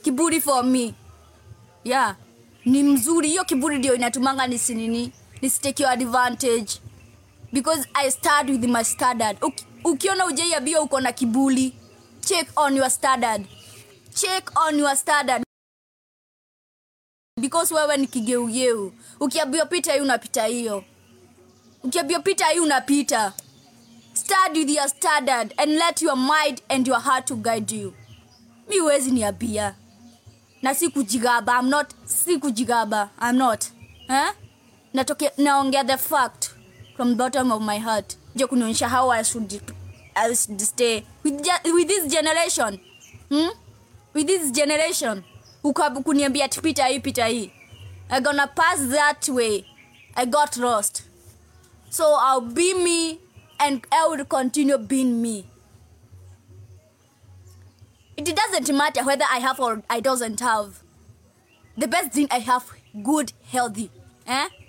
kiburi for me yeah ni mzuri hiyo kiburi ndio inatumanga nisinini nisitake your advantage because i start with my standard Uki, ukiona ujaiabia uko na kibuli check on your standard check on your standard because wewe ni kigeugeu ukiambiwa pita hii unapita hiyo ukiambiwa pita hii unapita start with your standard and let your mind and your heart to guide you mi huwezi niambia na si kujigaba I'm not si kujigaba I'm not eh? Natoke, naongea the fact from the bottom of my heart je kunionyesha how I should, I should stay with, ge- with this generation hmm? with this generation Uka- kuniambia ati pita hii pita hii I gonna pass that way I got lost so I'll be me and I will continue being me it doesn't matter whether I have or I doesn't have. The best thing I have, good, healthy. Eh?